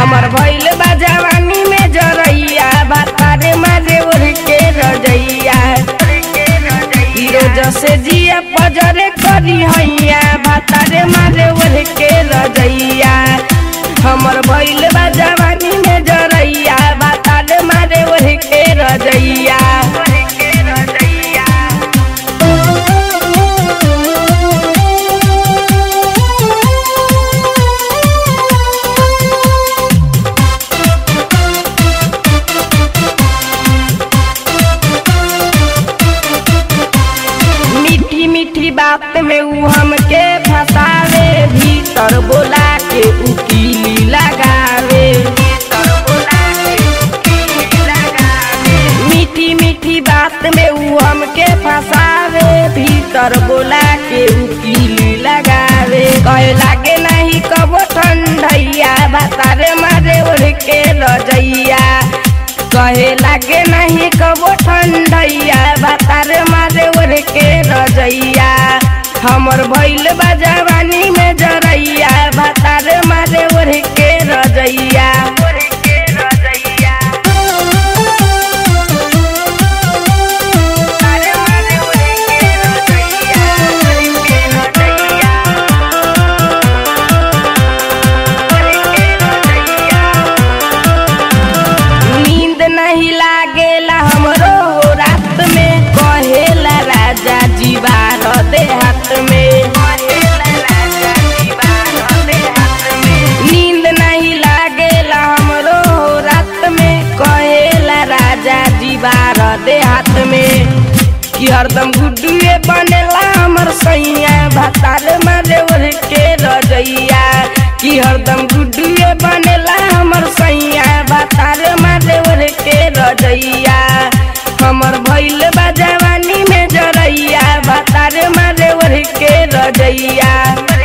हमर भइल बा जवानी में जरैया भातारे मारे ओढ़ के रजैया हीरो जसे जिया पजरे करी हैया भातारे मारे ओढ़ के रजैया हमर भइल बा जवानी में जरैया भातारे मारे ओढ़ के रजैया मीठी मीठी बात में ऊ हमके फसावे भीतर बोला के उकीली लगावे मीठी मीठी बात में ऊ हमके फसावे भीतर बोला के उकीली लगावे कहे लागे नहीं कबो ठंडैया बतारे मारे ओढ़ के रजैया कहे लागे नहीं कबो ठंडैया बतारे मारे ओढ़ के रजैया हमर भइल बा जवानी में जरैया बतारे मारे ओढ़ के रजैया नींद नहीं लागेला हमरो रात में कहेला राजा जीवार देहात में नींद नहीं लागेला हमरो रात में कहेला राजा जीवार देहात में कि हरदम गुड्डुए बनेला हमर सैया भातार मारे ओढ़ के रजैया कि हरदम गुड्डुए बनेला हमर सैया भातार मारे ओढ़ के रजैया हमर भइल बा जवानी में जरैया भातार मारे ओढ़ के रजैया